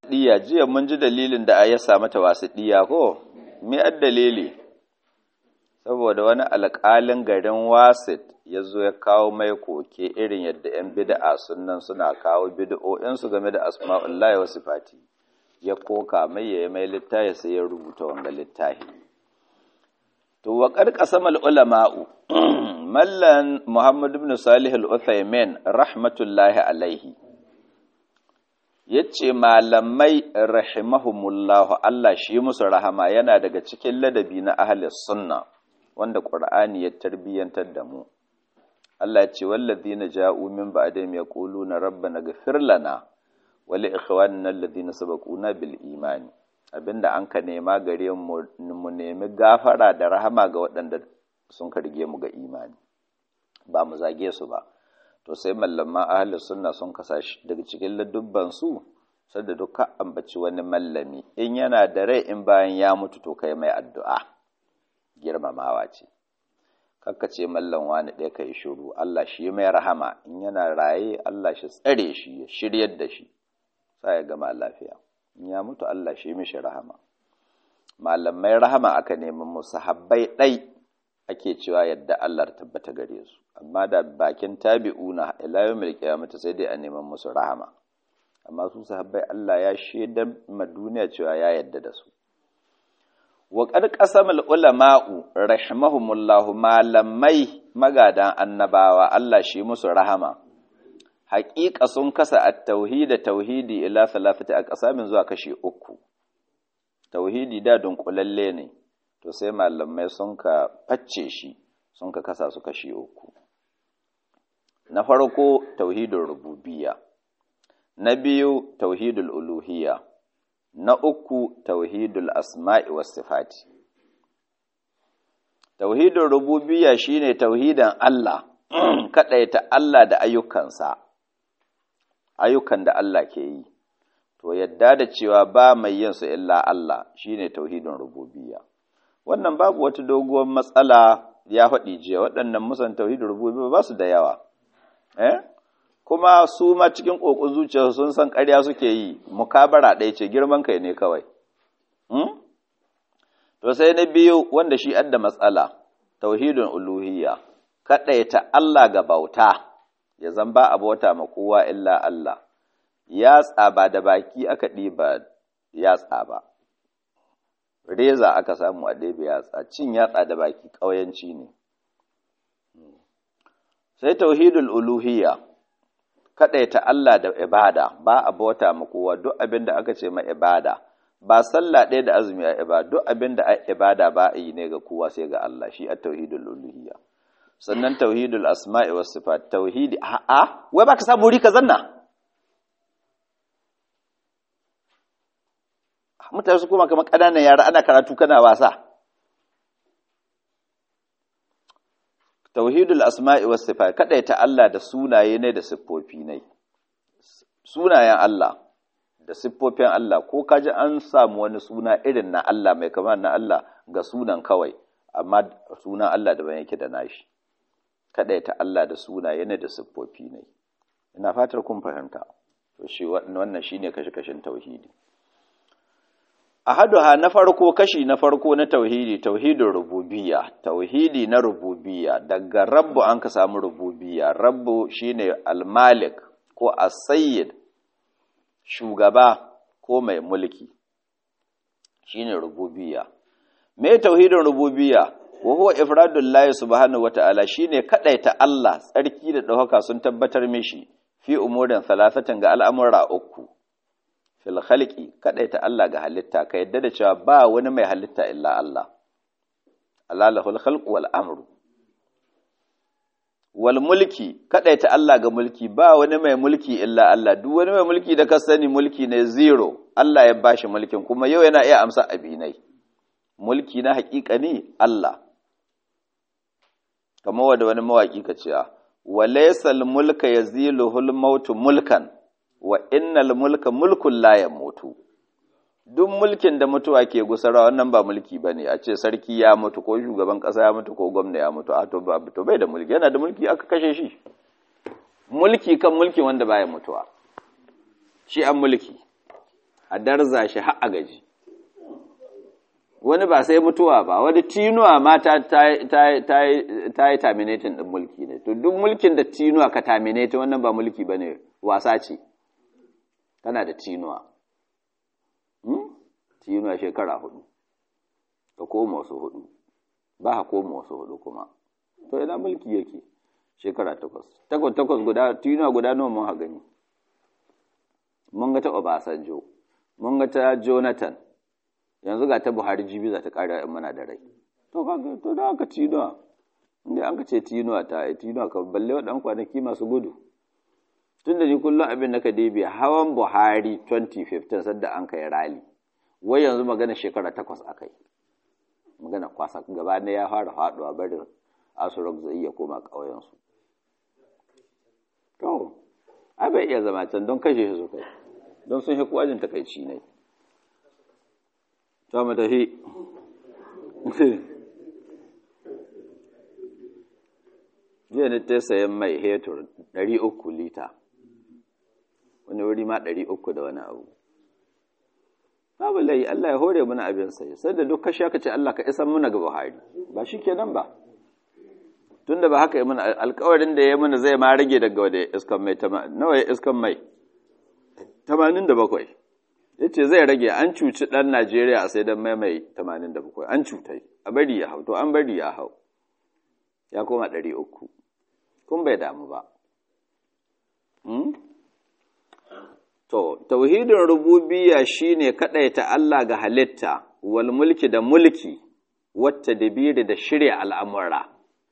Diya jiya mun ji dalilin da ya sa mata wasiɗiya ko? Me ad dalili? Saboda wani alƙalin garin Wasit ya zo ya kawo mai koke irin yadda ‘yan bida'a sunan suna kawo bida'o'insu game da asma'ullahi wa sifati. Ya koka mai ya mai littafi sai ya rubuta wanga littafi. To wa ƙarƙasam ulama'u Mallan Muhammad ibn Salih al-Uthaymin rahmatullahi alaihi yace malamai rahimahumullahu Allah shi musu rahama yana daga cikin ladabi na ahli sunna wanda Qur'ani ya tarbiyantar da mu Allah ce wallazina ja'u min ba'dihim yaquluna rabbana ighfir lana wa li ikhwanina alladhina sabaquna bil imani abinda an ka nema gare mu mu nemi gafara da rahama ga waɗanda sun karge mu ga imani ba mu zage su ba to sai mallaman ahli sunna sun kasa shi daga cikin ladubban su sadda duka ambaci wani mallami in yana da rai in bayan ya mutu to kai mai addu'a girmamawa ce kakka ce mallan wani ɗaya ka yi shiru Allah shi mai rahama in yana raye Allah shi tsare shi ya shiryar da shi sa ya gama lafiya in ya mutu Allah shi mishi rahama malamai rahama aka nemi musu habbai ɗai ake cewa yadda Allah tabbata gare su amma da bakin tabi'una ila yawmil qiyamati sai dai a neman musu rahama amma su sahabbai Allah ya shaidar ma duniya cewa ya yadda da su wa qad qasamal ulama'u rahimahumullahu malamai magadan annabawa Allah shi musu rahama haƙiƙa sun kasa at-tauhid tauhidi ila salafati aqsamin zuwa kashi uku tauhidi da dunkulalle ne to sai malamai sun ka facce shi sun ka kasa su kashi uku na farko tauhidul rububiyya na biyu tauhidul uluhiyya na uku tauhidul asma'i was sifati tauhidul rububiyya shine tauhidan Allah kadaita Allah da ayyukansa ayyukan da Allah ke yi to yadda da cewa ba mai yin su illa Allah shine tauhidin rububiyya wannan babu wata doguwar matsala ya faɗi jiya waɗannan musan tauhidin rububiyya ba su da yawa eh kuma su ma cikin ƙoƙon zuciya sun san ƙarya suke yi mukabara ɗaya ce girman kai ne kawai to sai na biyu wanda shi adda matsala tauhidin uluhiyya kaɗaita Allah ga bauta ya zan ba a bauta ma kowa illa Allah yatsa ba da baki aka ɗiba yatsa ba reza aka samu a ɗebe yatsa cin yatsa da baki ƙauyanci ne sai tauhidul uluhiyya kaɗaita Allah da ibada ba a bauta ma kowa duk abin da aka ce ma ibada ba sallah ɗaya da azumi a ibada duk abin da ibada ba a yi ne ga kowa sai ga Allah shi a tauhidul uluhiyya sannan tauhidul asma'i was sifat tauhidi a'a wai baka samu wuri ka zanna mutane su kuma kamar ƙananan yara ana karatu kana wasa tauhidul asma'i was sifat kadaita Allah da sunaye ne da siffofi ne sunayen Allah da siffofin Allah ko kaji an samu wani suna irin na Allah mai kamar na Allah ga sunan kawai amma sunan Allah daban yake da nashi kadaita Allah da sunaye ne da siffofi ne ina fatar kun fahimta to shi wannan shine kashe-kashen tauhidi ahaduha na farko kashi na farko na tauhidi tauhidin rububiyya tauhidi na rububiyya daga rabbu an ka samu rububiyya rabbu shine almalik ko as-sayyid shugaba ko mai mulki shine rububiyya me tauhidin rububiyya wa huwa ifradullahi subhanahu wata'ala shine kadaita Allah tsarki da dauka sun tabbatar mishi fi umurin salasatan ga al'amura uku fil khalqi kadaita Allah ga halitta ka yadda da cewa ba wani mai halitta illa Allah alalahul khalqu wal amru wal mulki kadaita Allah ga mulki ba wani mai mulki illa Allah duk wani mai mulki da ka sani mulki ne zero Allah ya bashi mulkin kuma yau yana iya amsa abinai mulki na haƙiƙa ne Allah kamar wanda wani mawaki ka cewa walaysal mulka yaziluhul mautu mulkan wa innal mulka mulkun la yamutu duk mulkin da mutuwa ke gusara wannan ba mulki bane a ce sarki ya mutu ko shugaban kasa ya mutu ko gwamna ya mutu a to ba to bai da mulki yana da mulki aka kashe shi mulki kan mulki wanda baya mutuwa shi an mulki a darza shi har a gaji wani ba sai mutuwa ba wani tinuwa ma ta yi terminating ɗin mulki ne to duk mulkin da tinuwa ka terminate wannan ba mulki ba ne wasa ce tana da tinuwa tinuwa shekara hudu ka koma wasu hudu ba ka koma wasu hudu kuma to ina mulki yake shekara takwas takwas takwas guda tinuwa guda nawa mun ha gani mun ga ta Obasanjo mun ga ta Jonathan yanzu ga ta Buhari jibi za ta ƙara in mana da rai to kaga to da aka tinuwa inda an ka ce tinuwa ta ai tinuwa ka balle waɗan kwanaki masu gudu tun da ni kullum abin da ka dibi hawan Buhari 2015 sadda an kai rali wai yanzu magana shekara takwas akai magana kwasa gaba ne ya fara faɗuwa barin asurok zai iya koma ƙauyensu to ai bai iya zama can don kashe shi su kai don sun shi kuwajin takaici ne ta mu tafi jiya ne ta sayan mai hetur 300 lita wani wuri ma 300 da wani abu babu lai Allah ya hore mana abin sai sai da duk kashi aka ce Allah ka isan muna ga Buhari ba shi kenan ba tunda ba haka yi mana alkawarin da ya mana zai ma rage daga wadda iskan mai nawa ya iskan mai 87 ya ce zai rage an cuci ɗan Najeriya a sai don mai mai 87 an cutai a bari ya hau to an bari ya hau ya koma 300 kun bai damu ba to tauhidin rububiyya shine kaɗaita Allah ga halitta wal mulki da mulki wata dabiri da shirya al'amura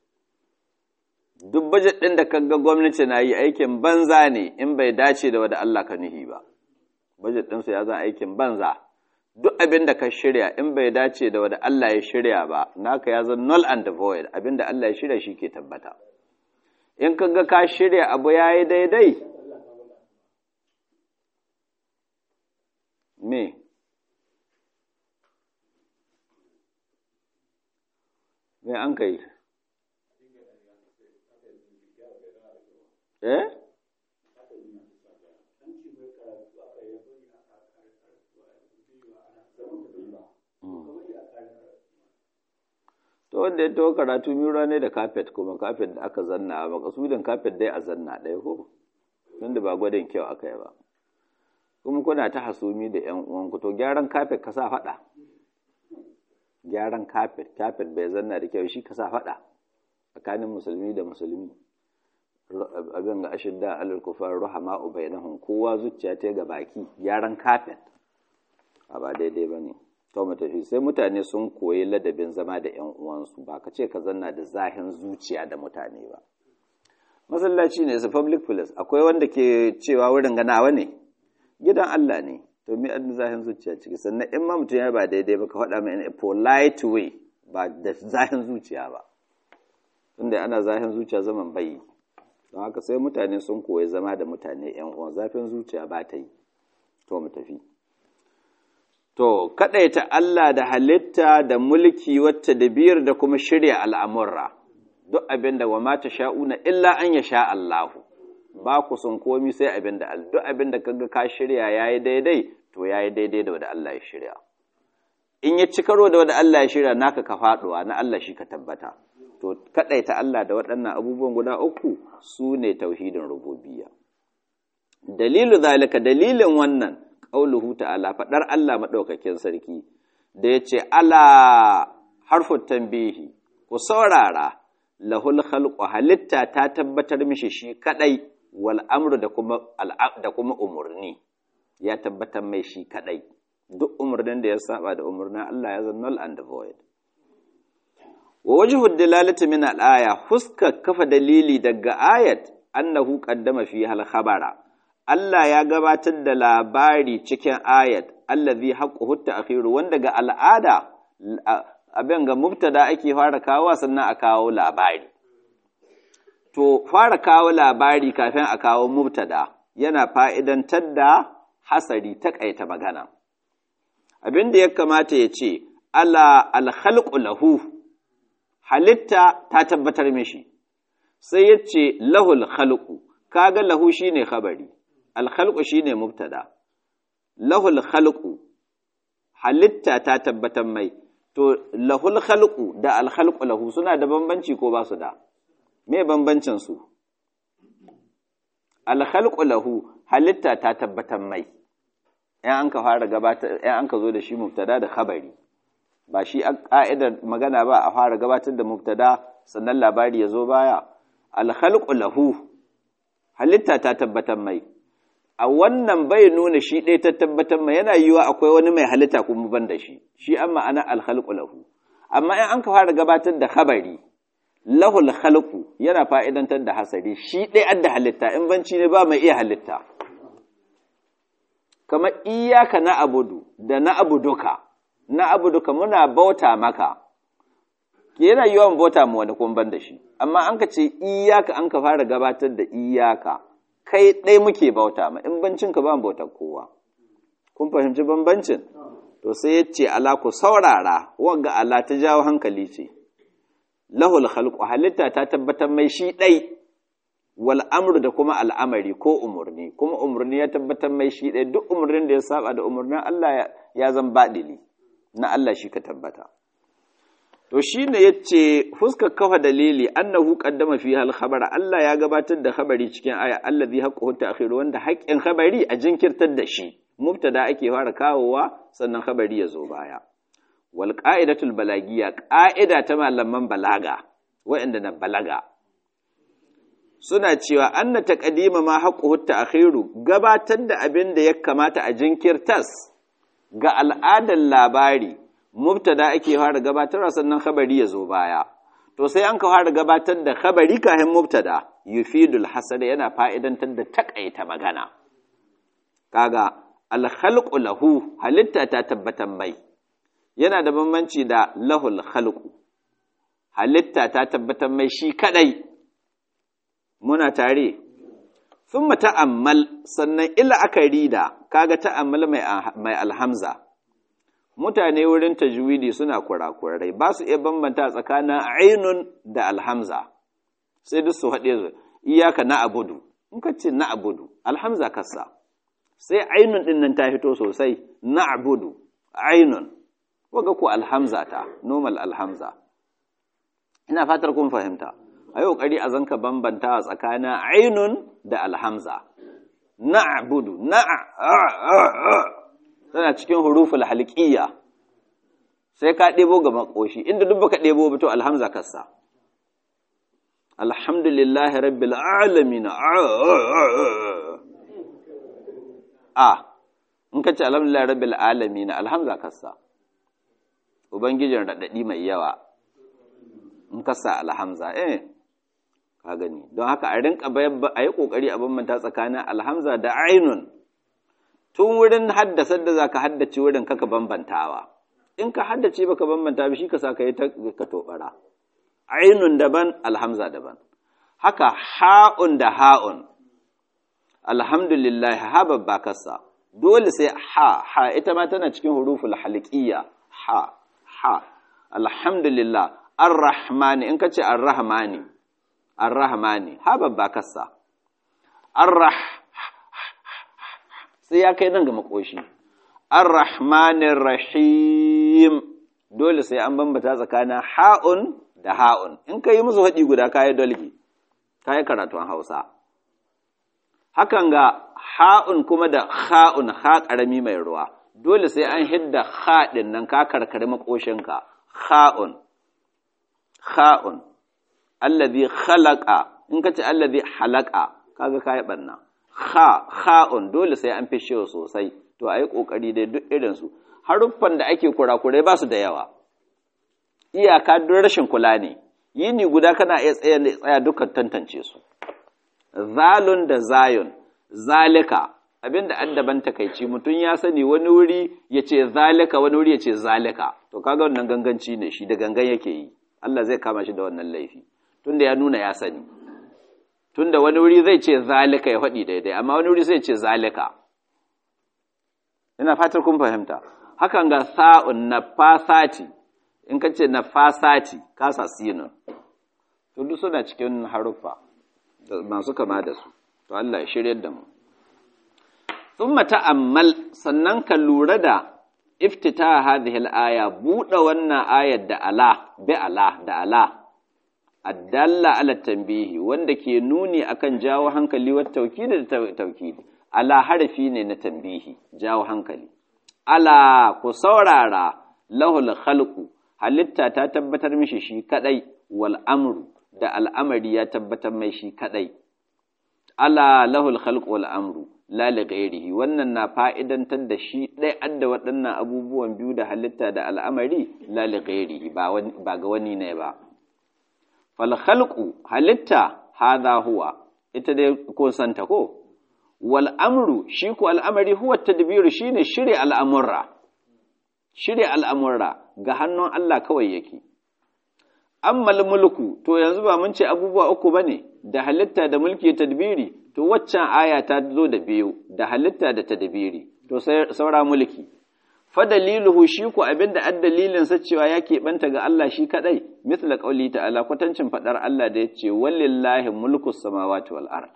duk bajet ɗin da kaga gwamnati na yi aikin banza ne in bai dace da wada Allah ka nuhi ba bajet ɗinsu ya zan aikin banza duk abin da ka shirya in bai dace da wada Allah ya shirya ba naka ya zan null and void abin da Allah ya shirya shi ke tabbata in kaga ka shirya abu ya yi daidai me me an kai eh to wanda ya taho karatu mura ne da kafet kuma kafet da aka zanna ba kasudin kafet dai a zanna ɗaya ko tunda ba gwadin kyau aka yi ba kuma kuna ta hasumi da ƴan uwanku to gyaran kafet ka sa faɗa gyaran kafet kafet bai zanna da kyau shi ka sa faɗa tsakanin musulmi da musulmi abin ga ashidda alal kufar ruhama bainahum kowa zuciya ta ga baki gyaran kafet a ba daidai bane to mu tafi sai mutane sun koyi ladabin zama da ƴan uwansu ba ka ce ka zanna da zahin zuciya da mutane ba masallaci ne su public place akwai wanda ke cewa wurin ganawa ne gidan Allah ne to mi an zahin zuciya ciki sannan in ma mutum ya ba daidai ba ka faɗa mai in a polite way ba da zahin zuciya ba tunda ana zahin zuciya zaman bai don haka sai mutane sun koyi zama da mutane yan uwan zafin zuciya ba ta yi to mu tafi to kadaita Allah da halitta da mulki wata da biyar da kuma shirya al'amurra duk abin da wa mata sha'una illa an ya sha Allahu ba ku sun komi sai abin da duk abin da kaga ka shirya yayi daidai to yayi daidai da wanda Allah ya shirya in ya ci karo da wanda Allah ya shirya naka ka faduwa na Allah shi ka tabbata to kadaita Allah da waɗannan abubuwan guda uku su ne tauhidin rububiyya dalilu zalika dalilin wannan qauluhu ta'ala fadar Allah madaukakin sarki da yace ala harfut tanbihi ku saurara lahul khalqu halitta ta tabbatar mishi shi kadai wal amru da kuma da kuma umurni ya tabbatar mai shi kadai duk umurnin da ya saba da umurnin Allah ya zama null and void wa wajhu dalalati min al-aya huska kafa dalili daga ayat annahu qaddama fi hal khabara Allah ya gabatar da labari cikin ayat allazi haqquhu ta'khiru wanda ga al'ada abin ga mubtada ake fara kawo sannan a kawo labari to fara kawo labari kafin a kawo mubtada yana fa'idantar da hasari takaita magana abin da ya kamata ya ce ala alhalqu lahu halitta ta tabbatar mishi sai ya ce lahul khalqu kaga lahu shine khabari alkhalqu shine mubtada lahul khalqu halitta ta tabbatar mai to lahul khalqu da al khalqu lahu suna da bambanci ko ba su da me bambancin su al khalqu lahu halitta ta tabbatar mai in an ka fara gabatar in an ka zo da shi mubtada da khabari ba shi a ka'idar magana ba a fara gabatar da mubtada sannan labari ya zo baya al khalqu lahu halitta ta tabbatar mai a wannan bai nuna shi ɗaya ta tabbatar mai yana yiwa akwai wani mai halitta kuma ban da shi shi an ma'ana alhalqu lahu amma in an ka fara gabatar da khabari lahul khalqu yana fa'idantar da hasari shi ɗaya adda halitta in banci ne ba mai iya halitta kamar iyyaka na abudu da na abuduka na abuduka muna bauta maka yana yiwa mu bauta mu wani kuma ban da shi amma an ka ce iyaka an ka fara gabatar da iyaka kai ɗai muke bauta ma in bancin ka ba bautar kowa kun fahimci bambancin to sai ya ce ala ku saurara wanga ala ta jawo hankali ce lahul khalqu halitta ta tabbatar mai shi ɗai wal amru da kuma al'amari ko umurni kuma umurni ya tabbatar mai shi ɗai duk umurnin da ya saba da umurnin Allah ya zan baɗili na Allah shi ka tabbata to shi ne ya ce fuskar kafa dalili annahu qaddama fi hal khabara Allah ya gabatar da khabari cikin aya allazi haqquhu ta'khir wanda haƙƙin khabari a jinkirtar da shi mubtada ake fara kawowa sannan khabari ya zo baya wal qa'idatul balagiyya qa'ida ta malaman balaga waɗanda na balaga suna cewa anna taqdima ma haqquhu ta'khiru gabatar da abin da ya kamata a jinkirtas ga al'adar labari mubtada ake fara gabatarwa sannan khabari ya zo baya to sai an ka fara gabatar da khabari kafin mubtada yufidul hasada yana fa'idantar da takaita magana kaga al khalqu lahu halitta ta tabbatan mai yana da bambanci da lahul khalqu halitta ta tabbatan mai shi kadai muna tare thumma ta'ammal sannan ila akari da kaga ta'ammal mai mai alhamza mutane wurin tajwidi suna kurakurai ba su iya bambanta tsakanin ainun da alhamza sai duk su haɗe su iyaka na abudu in ka ce na abudu alhamza kasa sai ainun ɗin nan ta fito sosai na abudu ainun waga ku alhamza ta normal alhamza ina fatar kun fahimta a yau ƙari a zanka bambanta tsakanin ainun da alhamza na abudu na tana cikin huruful halqiyya sai ka ɗebo ga makoshi inda duk baka ɗebo ba to alhamza kassa alhamdulillahi rabbil alamin a in ka ce alhamdulillahi rabbil alamin alhamza kassa ubangijin radadi mai yawa in kassa alhamza eh ka gani don haka a rinka a yi kokari a bambanta tsakanin alhamza da ainun tun wurin haddasar da za ka haddace wurin kaka bambantawa in ka haddace baka bambanta ba shi ka sa ka yi ka tobara ainun daban alhamza daban haka ha'un da ha'un alhamdulillah ha babba kasa dole sai ha ha ita ma tana cikin huruful halqiyya ha ha alhamdulillah arrahmani in ka ce arrahmani arrahmani ha babba kasa arrah sai ya kai nan ga makoshi ar-rahmanir rahim dole sai an bambata tsakanin ha'un da ha'un in ka yi musu haɗi guda kayi dolgi kayi karatun hausa hakan ga ha'un kuma da ha'un ha ƙarami mai ruwa dole sai an hidda haɗin nan ka karkari makoshinka ha'un ha'un allazi khalaqa in ka ce allazi halaqa kaga kayi ɓanna ha ha'un dole sai an fishe sosai to a yi ƙoƙari dai duk irinsu haruffan da ake kurakurai ba su da yawa iyaka don rashin kula ne yini guda kana iya tsaya tsaya dukkan tantance su zalun da zayun zalika abinda an daban takaici mutum ya sani wani wuri ya ce zalika wani wuri ya ce zalika to kaga wannan ganganci ne shi da gangan yake yi Allah zai kama shi da wannan laifi tunda ya nuna ya sani tunda wani wuri zai ce zalika ya faɗi daidai amma wani wuri zai ce zalika ina fatar kun fahimta hakan ga sa'un na fasati in ka ce na fasati kasa sinun to duk suna cikin haruffa masu kama da su to Allah ya shirye da mu thumma ta'ammal sannan ka lura da iftita hadhihi al-aya buɗe wannan ayar da ala bi ala da ala addalla ala tanbihi wanda ke nuni akan jawo hankali wa tawkidi da tawkidi ala harfi ne na tanbihi jawo hankali ala ku saurara lahul khalqu halitta ta tabbatar mishi shi kadai wal amru da al'amari ya tabbatar mai shi kadai ala lahul khalqu wal amru la li ghairihi wannan na fa'idantar da shi ɗaya adda waɗannan abubuwan biyu da halitta da al'amari la li ghairihi ba ga wani ne ba fal khalqu halitta hadha huwa ita dai ko santa ko wal amru shi ko al'amari huwa tadbiru shine shirye al'amurra shirye al'amurra ga hannun Allah kawai yake ammal mulku to yanzu ba mun ce abubuwa uku bane da halitta da mulki tadbiri to waccan aya ta zo da biyu da halitta da tadbiri to saura mulki fa daliluhu shi ku abinda addalilin sa cewa ya banta ga Allah shi kadai misla qauli ta'ala kwatancin fadar Allah da yace walillahi mulku samawati wal ard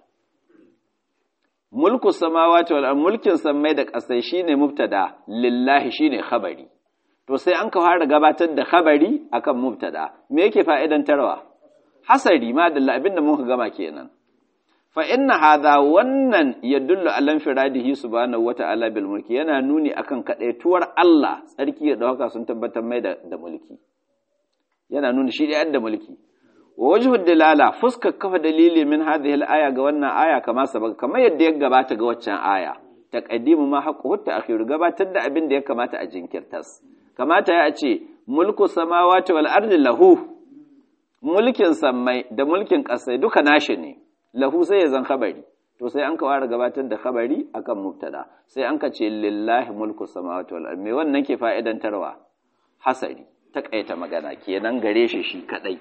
mulku samawati wal ard mulkin sammai da kasai shine mubtada lillahi shine khabari to sai an ka fara gabatar da khabari akan mubtada me yake fa'idan tarwa hasari ma da abinda muka gama kenan fa inna hadha wannan yadullu ala infiradihi subhanahu wata'ala bil mulki yana nuni akan kadaituwar Allah tsarki da dauka sun tabbatar mai da, da mulki yana nuni shi da da mulki wa wajhu dalala fuska kafa dalili min hadhihi al-aya ga wannan aya kama sabaka kamar yadda ya gabata ga waccan aya taqaddimu ma haqqu ta'khir gabatar da abin da ya kamata a jinkirtas kamata ya ce mulku samawati wal ardi lahu mulkin sammai da mulkin ƙasai duka nashi ne lahu sai ya zan khabari to sai an ka fara gabatar da khabari akan mubtada sai an ka ce lillahi mulku samawati wal ardi me wannan ke fa'idantarwa hasari takaita magana kenan gare shi shi kadai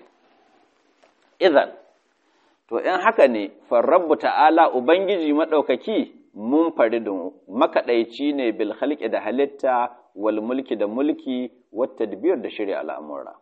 idan to in haka ne farrabbu ta'ala ubangiji madaukaki mun faridun makaɗaici ne bil khalqi da halitta wal mulki da mulki wat tadbir da shari'a al'amura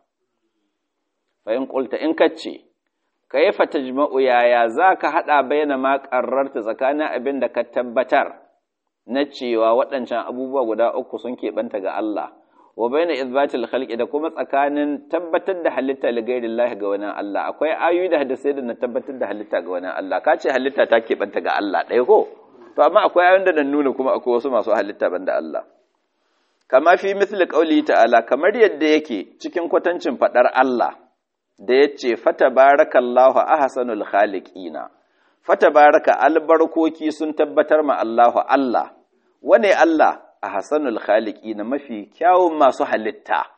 fa in qulta in kace kayfa tajma'u yaya zaka hada bayyana ma qarrarta tsakanin abin da ka tabbatar na cewa waɗancan abubuwa guda uku sun keɓanta ga Allah wa bayyana izbatil khalqi da kuma tsakanin tabbatar da halitta li ghairillahi ga wani Allah akwai ayoyi da hadisai da na tabbatar da halitta ga wani Allah ka ce halitta ta keɓanta ga Allah ɗaya ko to amma akwai ayoyin da nuna kuma akwai wasu masu halitta banda Allah kama fi misli qauli ta'ala kamar yadda yake cikin kwatancin fadar Allah da yace fatabarakallahu ahsanul khaliqina fatabaraka albarkoki sun tabbatar ma Allahu Allah wane Allah ahsanul khaliqina mafi kyawun masu halitta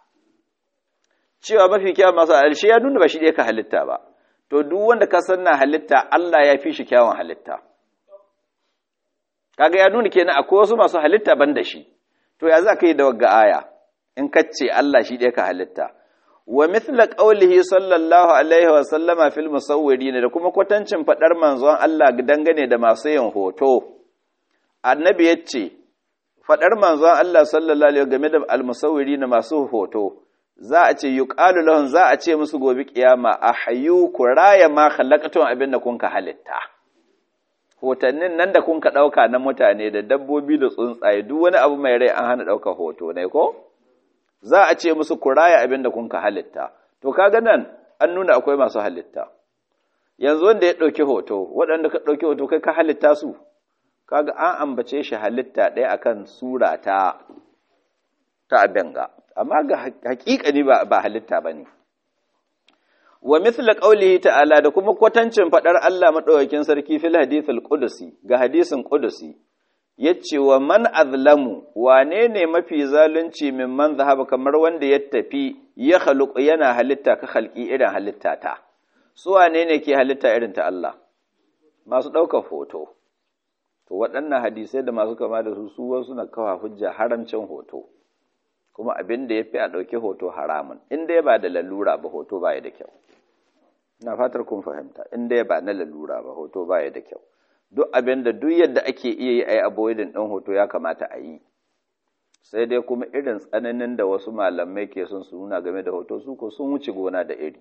cewa mafi kyawun masu halitta ya nuna ba shi ka halitta ba to duk wanda ka sanna halitta Allah ya fi shi kyawun halitta kaga ya nuna kenan akwai wasu masu halitta ban da shi to ya za ka yi da wagga aya in kace Allah shi ɗaya ka halitta wa mithla qawlihi sallallahu alaihi wa sallama fil musawwirin da kuma kwatancin fadar manzon Allah dangane da masu yin hoto annabi yace fadar manzon Allah sallallahu alaihi game da al musawwirin masu hoto za a ce yuqalu lahum za a ce musu gobe kiyama ahyu kuraya ma khalaqatum abinda kun ka halitta hotannin nan da kun ka ɗauka na mutane da dabbobi da tsuntsaye duk wani abu mai rai an hana ɗauka hoto ne ko za a ce musu ku raya abin da kun ka halitta to kaga nan an nuna akwai masu halitta yanzu wanda ya ɗauki hoto waɗanda ka ɗauki hoto kai ka halitta su kaga an ambace shi halitta ɗaya akan sura ta ta abenga amma ga hakikani ba ba halitta bane wa mithla qawlihi ta'ala da kuma kwatancin fadar Allah madaukakin sarki fil hadithul qudusi ga hadisin qudusi yace wa man azlamu wane ne mafi zalunci mimman zahaba kamar wanda ya tafi ya khaluq yana halitta ka khalqi irin halitta ta su wane ne ke halitta irin ta Allah masu ɗaukar hoto to waɗannan hadisai da masu kama da su su wasu na kawa hujja haramcin hoto kuma abin da ya fi a ɗauki hoto haramun in dai ba da lalura ba hoto ba ya da kyau na fatar kun fahimta in dai ba na lalura ba hoto ba ya da kyau duk abin da duk yadda ake iya yi a yi avoiding ɗin hoto ya kamata a yi sai dai kuma irin tsananin da wasu malamai ke son su nuna game da hoto su ko sun wuce gona da iri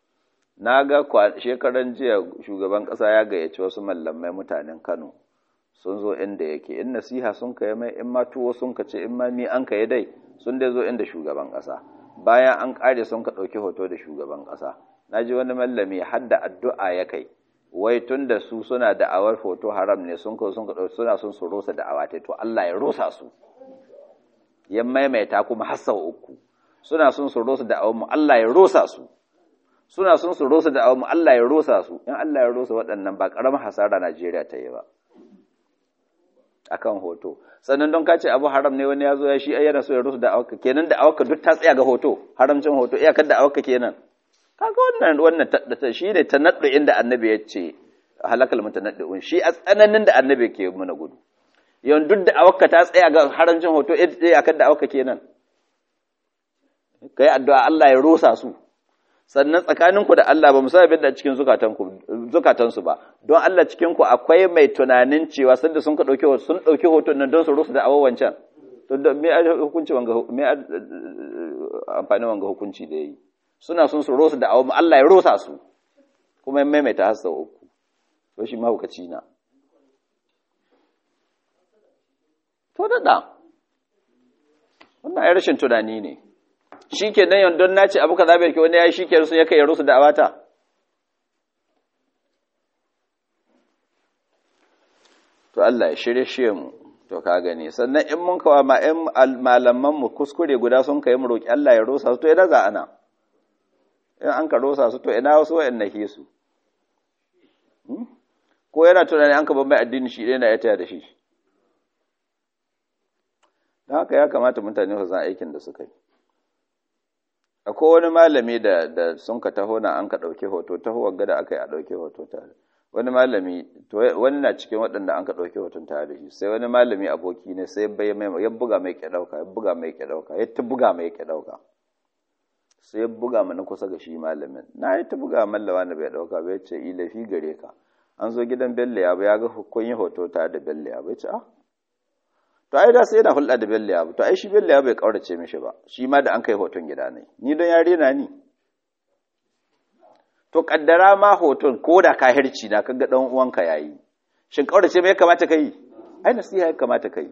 na ga shekaran jiya shugaban ƙasa ya gayyaci wasu malamai mutanen kano sun zo inda yake in nasiha sun kai mai in ma tuwo sun ka ce in ma mi an kai dai sun dai zo inda shugaban ƙasa bayan an ƙare sun ka ɗauki hoto da shugaban ƙasa na ji wani mallami hadda addu'a ya kai wai tun da su suna da'awar hoto haram ne sun ka sun ka ɗauki suna sun su rosa da'awa ta to Allah ya rosa su ya maimaita kuma har sau uku suna sun su rosa da'awar mu Allah ya rosa su suna sun su rosa da'awar mu Allah ya rosa su in Allah ya rosa waɗannan ba ƙaramin hasara Najeriya ta yi ba akan hoto sannan don kace abu haram ne wani ya zo ya shi yana so ya rusu da awaka kenan da awaka duk ta tsaya ga hoto haramcin hoto iyakar da awaka kenan kaga wannan wannan ta shi ne tanaddu inda annabi ya ce halakal mutanaddiun shi a tsananin da annabi ke muna gudu yawan duk da awaka ta tsaya ga haramcin hoto iyakar da awaka kenan kai addu'a Allah ya rusa su sannan tsakaninku da Allah ba musa abin da cikin zukatansu ba don Allah cikinku akwai mai tunanin cewa sanda sun ka ɗauki sun ɗauki hoton nan don su rusu da awon wancan to da me hukunci wanga me amfani wanga hukunci da yayi suna sun su rusu da awon Allah ya rusa su kuma ya maimaita har sau uku to shi mahaukaci na to da da wannan ai rashin tunani ne shi ke nan yandon na ce abu ka zaɓe ke wani ya yi shi ke rusu ya kai rusu da awata to Allah ya shirye shi mu to ka gani sannan in mun kawa ma ƴan malaman mu kuskure guda sun kai mu roki Allah ya rosa su to ina za ana in an ka rosa su to ina wasu wayan nake su ko yana tunani an ka ban mai addini shi ɗaya na ya taya da shi don haka ya kamata mutane su san aikin da suka yi akwai wani malami da da sun ka taho na an ka ɗauki hoto taho wagga da aka yi a ɗauki hoto tare wani malami to wani na cikin waɗanda an ka ɗauki hoton tare da shi sai wani malami aboki ne sai bai mai ya buga mai ke ɗauka ya buga mai ke ɗauka ya ta buga mai ke ɗauka sai ya buga mana kusa ga shi malamin na yi ta buga mallawa na bai ɗauka bai ce ilafi gare ka an zo gidan bello ya ya ga kun yi hoto tare da bello ya bai ce ah to ai da sai yana hulɗa da bello ya to ai shi bello ya bai kaurace mishi ba shi ma da an kai hoton gida ne ni don yare na ni to kaddara ma hoton ko da kahirci na kaga dan uwanka yayi shin kaurace me ya kamata kai ai nasiha ya kamata kai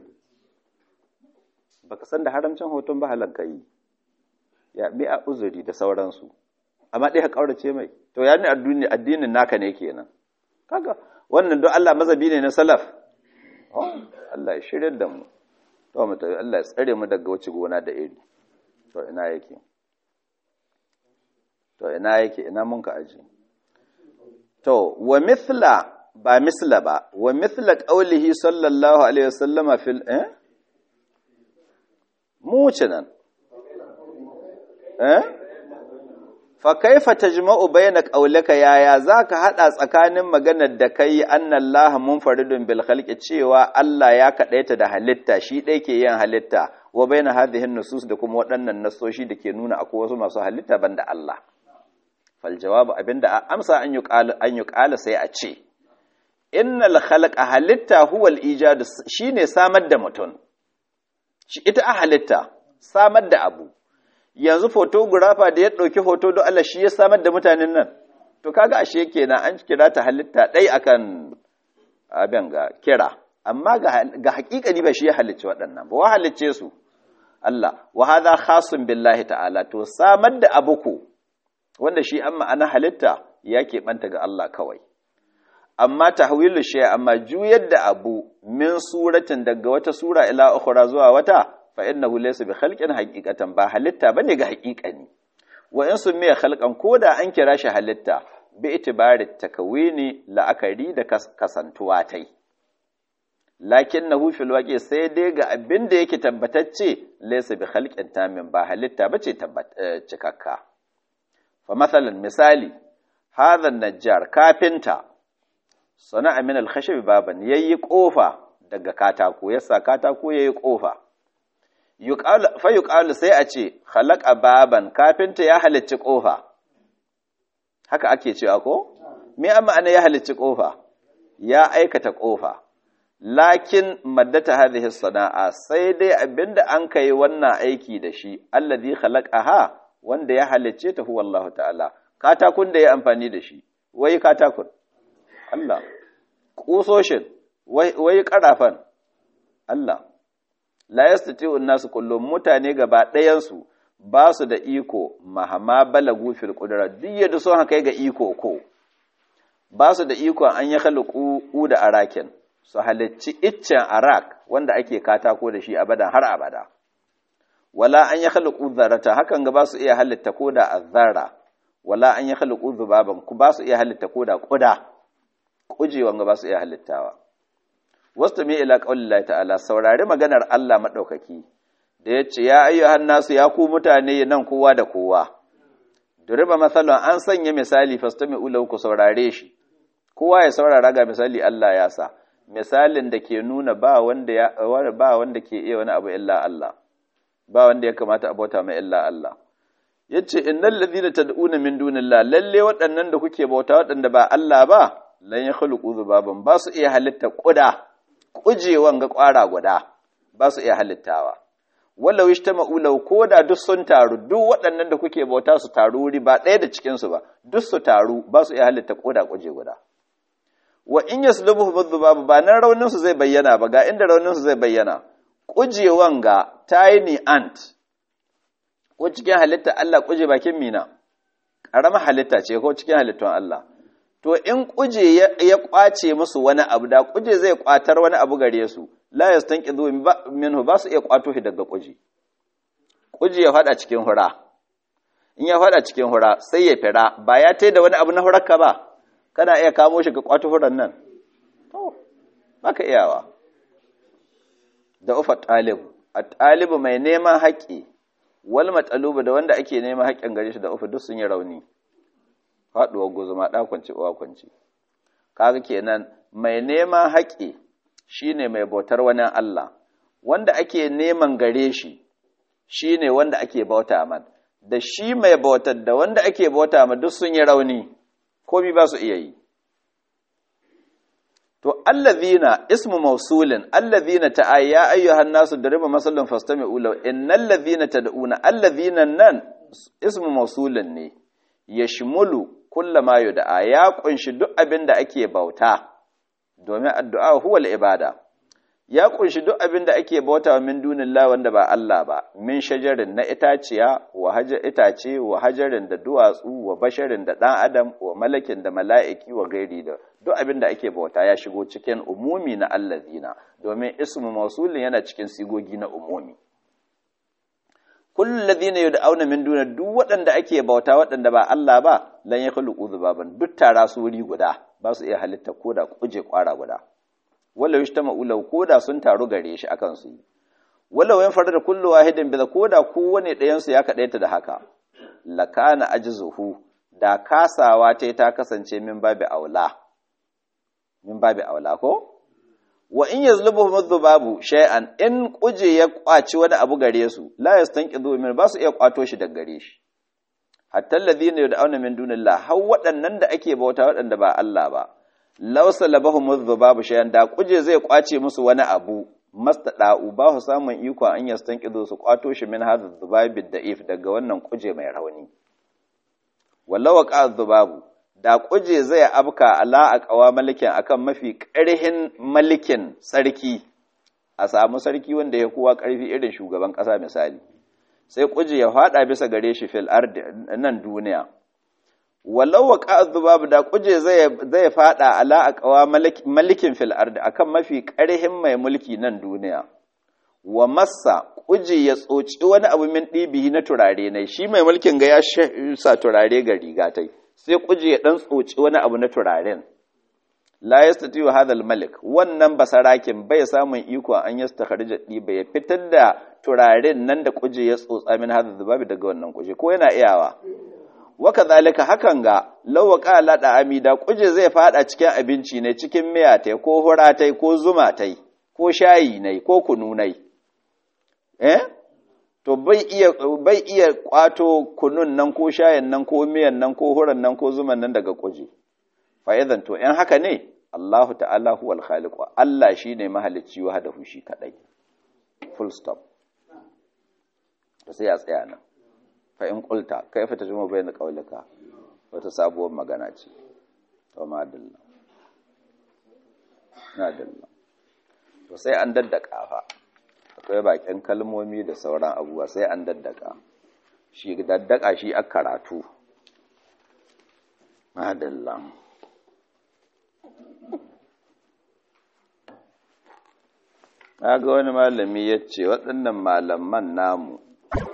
baka san da haramcin hoton ba halan kai ya bi a uzuri da sauransu amma dai ka kaurace mai to ya ni addini addinin naka ne kenan kaga wannan don Allah mazabi ne na salaf Allah ya shirya da mu to mu tafi Allah ya tsare mu daga wace gona da iri to ina yake to ina yake ina mun ka aji to wa mithla ba misla ba wa mithla qaulihi sallallahu alaihi wasallama fil eh mu nan eh fa kaifa tajma'u bayna qawlika yaya zaka hada tsakanin maganar da kai annallaha munfaridun bil khalqi cewa Allah ya kadaita da halitta shi dai ke yin halitta wa bayna hadhihi nusus da kuma waɗannan nasoshi da ke nuna akwai wasu masu halitta banda Allah fal jawabu abinda amsa an yuqala an yuqala sai a ce innal khalqa halitta huwa al ijad shine samar da mutum shi ita a halitta samar da abu yanzu photographer da ya ɗauki hoto don Allah shi ya samar da mutanen nan to kaga ashe kenan an kira ta halitta ɗai akan abin ga kira amma ga hakikani ba shi ya halicce waɗannan ba wa halicce su Allah wa hadha khasun billahi ta'ala to samar da abu ko wanda shi an ma'ana halitta ya keɓanta ga Allah kawai amma tahwilu shay amma juyar da abu min suratin daga wata sura ila ukhra zuwa wata fa innahu laysa bi khalqin haqiqatan ba halitta bane ga haqiqani wa in sun miya khalqan koda an kira shi halitta bi itibari takawini la'akari da kasantuwa tai lakinnahu fil waqi sai dai ga abin da yake tabbatacce laysa bi khalqin tamin ba halitta bace cikakka fa masalan misali hadha najjar kafinta sana'a min al-khashab baban yayi kofa daga katako yasa katako yayi kofa fa yuqalu sai a ce khalaqa baban kafinta ya halicci kofa haka ake cewa ko me amma ana ya halicci kofa ya aikata kofa lakin maddata hadhihi sana'a sai dai abinda an kai wannan aiki da shi alladhi khalaqaha wanda ya halicce ta huwa Allah ta'ala katakun da ya amfani da shi wai katakun Allah kusoshin wai karafan Allah la yastati'u nasu kullum mutane gaba ɗayansu ba su da iko mahama balagu fil qudra duk yadda sun haka ga iko ko ba su da iko an ya khalqu da arakin su halicci iccen arak wanda ake katako da shi abadan har abada wala an ya khalqu zarata hakan ga ba su iya halitta koda azzara wala an ya khalqu zubaban ku ba su iya halitta koda kuda kujewan ga ba su iya halittawa wasu mai ila ƙaunin ta'ala saurari maganar Allah maɗaukaki da ya ce ya ayyuhan nasu ya ku mutane nan kowa da kowa duriba matsalon an sanya misali fasta mai ulau ku saurare shi kowa ya saurara ga misali Allah ya sa misalin da ke nuna ba wanda ya ba wanda ke iya wani abu illa Allah ba wanda ya kamata a bauta mai illa Allah yace innal ladina tad'una min dunillah lalle waɗannan da kuke bauta waɗanda ba Allah ba lan yakhluqu dhubaban ba su iya halitta kuda kujewan ga ƙwara guda ba su iya halittawa wallau ishtama'u law koda duk sun taru duk waɗannan da kuke bauta su taru wuri ba ɗaya da cikin su ba duk su taru ba su iya halitta koda kuje guda wa in yaslubuhu bidhubab ba nan raunin su zai bayyana ba ga inda raunin su zai bayyana kujewan ga tiny ant ko cikin halitta Allah kuje bakin mina ƙaramar halitta ce ko cikin halittun Allah to in kuje ya kwace musu wani abu da kuje zai kwatar wani abu gare su la yastanqidhu minhu ba su iya kwato shi daga kuje kuje ya fada cikin hura in ya fada cikin hura sai ya fira ba ya tai da wani abu na hurarka ba kana iya kamo shi ga kwato huran nan to baka iyawa da ufa talib at-talibu mai neman haƙi wal matsalubu da wanda ake neman haƙin gare shi da ufa duk sun yi rauni faɗuwar guzuma ɗa kwanci uwa kwanci kaga kenan mai neman haƙi shine mai bautar wani Allah wanda ake neman gare shi shine wanda ake bauta man da shi mai bautar da wanda ake bauta ma duk sun yi rauni komi ba su iya yi to allazina ismu mausulin allazina ta ya ayyuhan nasu dariba masallin fastami'u law innal ladhina tad'una allazina nan ismu mausulin ne yashmulu kullama yud'a ya kunshi duk abin da ake bauta domin addu'a huwa ibada ya kunshi duk abin da ake bauta min dunillah wanda ba Allah ba min shajarin na itaciya wa hajar itace wa hajarin da duwatsu wa basharin da dan adam wa malakin da mala'iki wa gairi da duk abin da ake bauta ya shigo cikin umumi na allazina domin ismu mausulin yana cikin sigogi na umumi kullu ladina yud'auna min duna duk waɗanda ake bauta waɗanda ba Allah ba lan yakhluqu dhubaban duk tara su wuri guda ba su iya halitta koda kuje kwara guda wala yajtama'u law koda sun taru gare shi akan su wala wayan farda kullu wahidin bi koda kowane ɗayan su ya kadaita da haka lakana ajzuhu da kasawa ta ta kasance min babi aula min babi aula ko wa in yazlubuhum adh-dhubabu shay'an in kuje ya kwaci wani abu gare su la yastanqidhu min ba su iya kwato shi daga gare shi hatta alladhina yad'una min dunillah har waɗannan da ake bauta waɗanda ba Allah ba law salabahum adh-dhubabu shay'an da kuje zai kwace musu wani abu mastada'u ba su samun iko an yastanqidhu su kwato shi min hadha adh-dhubabi da'if daga wannan kuje mai rauni wallawa waqa adh-dhubabu da kuje zai abka ala a kawa malikin akan mafi ƙarhin malikin sarki a samu sarki wanda ya kowa ƙarfi irin shugaban ƙasa misali sai kuje ya faɗa bisa gare shi fil ardi nan duniya walau wa babu da kuje zai zai faɗa ala a kawa malikin fil ardi akan mafi ƙarhin mai mulki nan duniya wa massa kuje ya tsoci wani abu min ɗibihi na turare ne shi mai mulkin ga ya sa turare ga rigatai sai kuje ya dan tsoci wani abu na turaren la yastati'u hadha malik wannan basarakin bai samun iko an yastakhrija diba ya fitar da turaren nan da kuje ya tsotsa min hadha zubabi daga wannan kuje ko yana iyawa wa kadhalika hakan ga law qala da amida kuje zai fada cikin abinci ne cikin miya tai ko hura tai ko zuma tai ko shayi ne ko kunu ne eh to bai iya bai iya kwato kunun nan ko shayin nan ko miyan nan ko huran nan ko zuman nan daga kuje fa idan to in haka ne Allah ta'ala huwal khaliq Allah shine mahalicci wa da shi kadai full stop to sai ya tsaya nan fa in qulta kaifa tajmu bayna qawlika wata sabuwar magana ce to ma dalla na dalla to sai an daddaka fa akwai bakin kalmomi da sauran abubuwa sai an daddaka shi daddaka shi a karatu madalla ga wani malami ya ce waɗannan malaman namu